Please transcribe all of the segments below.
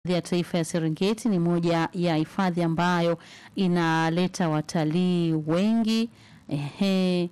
ya taifa ya Serengeti ni moja ya hifadhi ambayo inaleta watalii wengi. Ehe.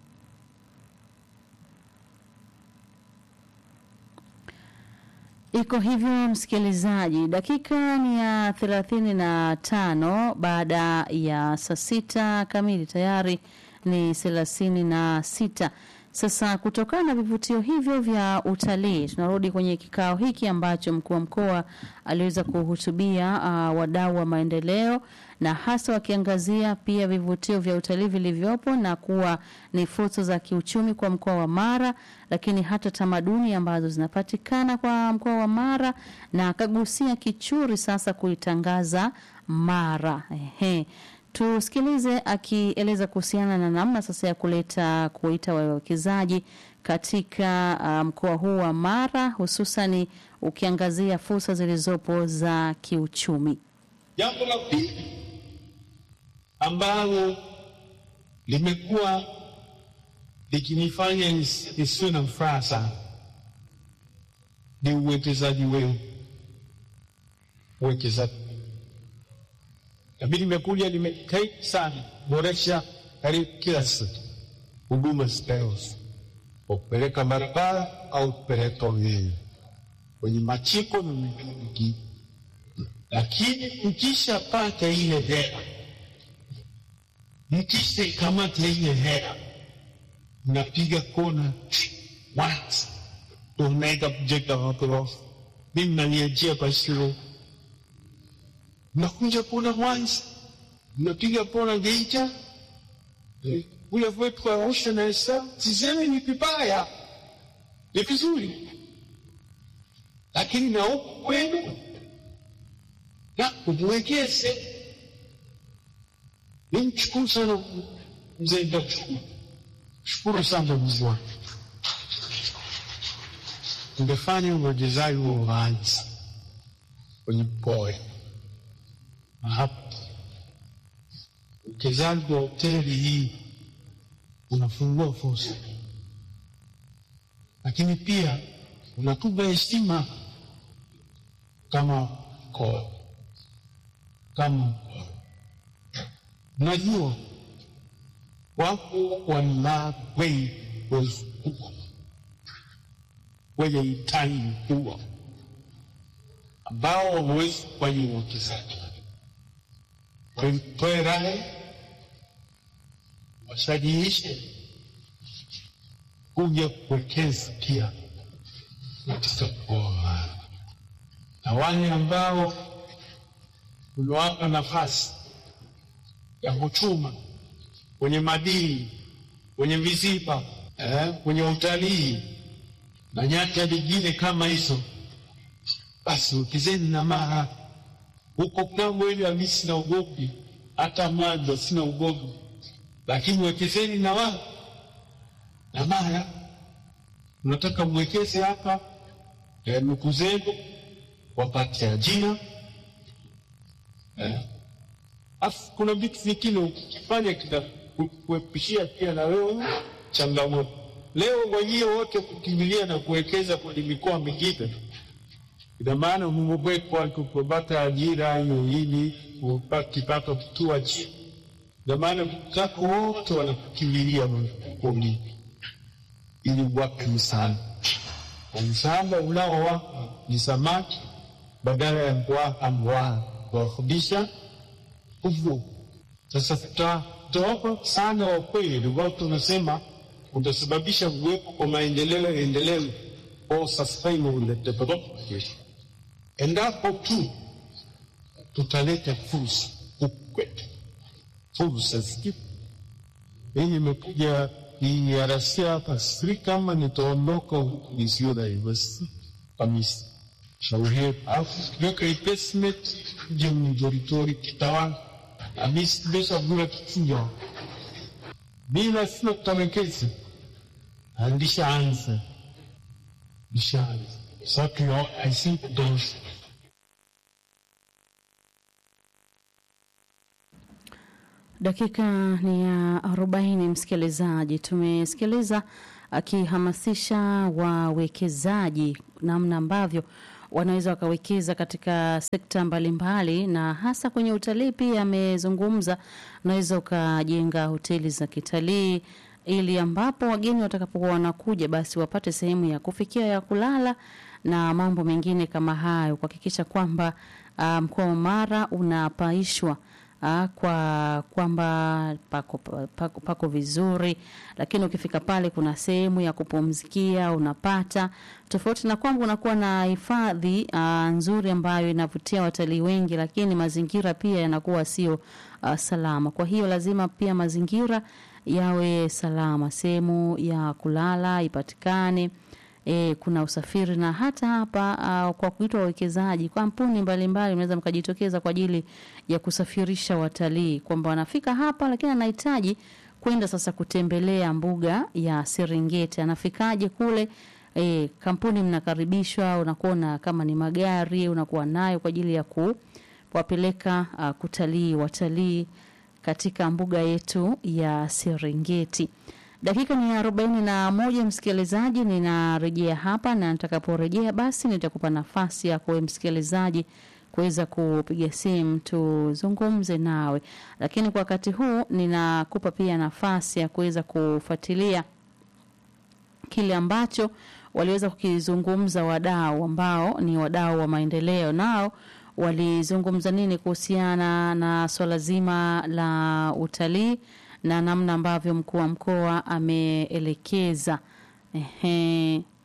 Iko hivyo msikilizaji, dakika ni ya thelathini na tano baada ya saa sita kamili, tayari ni thelathini na sita. Sasa kutokana na vivutio hivyo vya utalii, tunarudi kwenye kikao hiki ambacho mkuu wa mkoa aliweza kuhutubia uh, wadau wa maendeleo na hasa wakiangazia pia vivutio vya utalii vilivyopo na kuwa ni fursa za kiuchumi kwa mkoa wa Mara, lakini hata tamaduni ambazo zinapatikana kwa mkoa wa Mara, na akagusia Kichuri sasa kuitangaza Mara. Ehe. Tusikilize akieleza kuhusiana na namna sasa ya kuleta kuita wawekezaji katika uh, mkoa huu wa Mara, hususani ukiangazia fursa zilizopo za kiuchumi. Jambo la pili ambalo limekuwa likinifanya nis- nisiwe na furaha sana ni uwekezaji wenu, uwekezaji nami nimekuja nimejitahidi sana boresha karibu kila siku huduma zitayozo kwa kupeleka barabara au kupeleka umeme kwenye machiko na mingine mingine, lakini mkishapata ile hela, mkishaikamata ile hela, mnapiga kona once, ndo mnaenda kujenga magorofa. Mimi naniachia kwa shule mnakuja pona Mwanza, mnapiga pona Geita, eh, kule kwetu kwa Arusha na Dar sisemi ni vibaya, ni vizuri, lakini na huku kwenu na kumwekeze. Nimshukuru sana mzee Ndachukuru, shukuru sana mzee wangu, ungefanya uwekezaji wa waanzi kwenye mkoa hapa uwekezaji wa hoteli hii unafungua fursa, lakini pia unatupa heshima kama mkoa, kama mkoa. Najua wako wana wengi wazunguka wenye hitaji mkubwa ambao wamewezi kufanya uwekezaji wamtoe rai wasajiishe kuja kuwekeza pia katika mkoa na wale ambao uliwapa nafasi ya kuchuma kwenye madini, kwenye viziba, eh, kwenye utalii na nyanja nyingine kama hizo, basi wekezeni na Mara huko Kongo ili mimi sina ugomvi, hata Mwanza sina ugomvi, lakini wekezeni na wao na Mara. Mnataka mwekeze hapa eh, ndugu zenu wapate ajira eh. Afu kuna vitu vingine ukifanya kitakuepishia pia na wewe changamoto. Leo mwenyewe wote kukimbilia na kuwekeza kwenye mikoa mingine ina maana mumewekwa kupata ajira hiyo ili upate kipato kitua chini. Ina maana zako wote wanakukimbilia mfukoni ili wape msaada. Msaada unaowapa ni samaki badala ya kuwapa mbwa kuwafundisha uvuvi. Sasa tutawapa sana wa kweli, ambao tunasema utasababisha kuwepo kwa maendeleo endelevu au sustainable development endapo tu tutaleta fursa huku kwetu, fursa zikipo. Mimi nimekuja niarasia hapa, siri kama nitaondoka huku nisiyo university kabisa. Shauri yetu, alafu tukiweka investment je mjoritori kitawala amisi besha gula kichuja bila sina tutawekeza andishaanza nishaanza so I think those Dakika ni ya arobaini, msikilizaji. Tumesikiliza akihamasisha wawekezaji namna ambavyo wanaweza wakawekeza katika sekta mbalimbali na hasa kwenye utalii. Pia amezungumza, unaweza ukajenga hoteli za kitalii ili ambapo wageni watakapokuwa wanakuja basi wapate sehemu ya kufikia ya kulala na mambo mengine kama hayo, kuhakikisha kwamba mkoa um, wa Mara unapaishwa uh, kwa kwamba pako, pako, pako vizuri, lakini ukifika pale kuna sehemu ya kupumzikia unapata, tofauti na kwamba unakuwa na hifadhi uh, nzuri ambayo inavutia watalii wengi, lakini mazingira pia yanakuwa sio uh, salama. Kwa hiyo lazima pia mazingira yawe salama, sehemu ya kulala ipatikane. E, kuna usafiri na hata hapa uh, kwa kuitwa wawekezaji, kampuni mbalimbali mnaweza mkajitokeza kwa ajili ya kusafirisha watalii, kwamba wanafika hapa, lakini anahitaji kwenda sasa kutembelea mbuga ya Serengeti. Anafikaje kule? E, kampuni mnakaribishwa, unakuwa na kama ni magari unakuwa nayo kwa ajili ya kuwapeleka uh, kutalii watalii katika mbuga yetu ya Serengeti. Dakika ni arobaini na moja, msikilizaji, ninarejea hapa na nitakaporejea basi nitakupa nafasi ya kwa msikilizaji kuweza kupiga simu tuzungumze nawe, lakini kwa wakati huu ninakupa pia nafasi ya kuweza kufuatilia kile ambacho waliweza kukizungumza wadau ambao ni wadau wa maendeleo, nao walizungumza nini kuhusiana na swala zima la utalii na namna ambavyo mkuu wa mkoa ameelekeza. Ehe.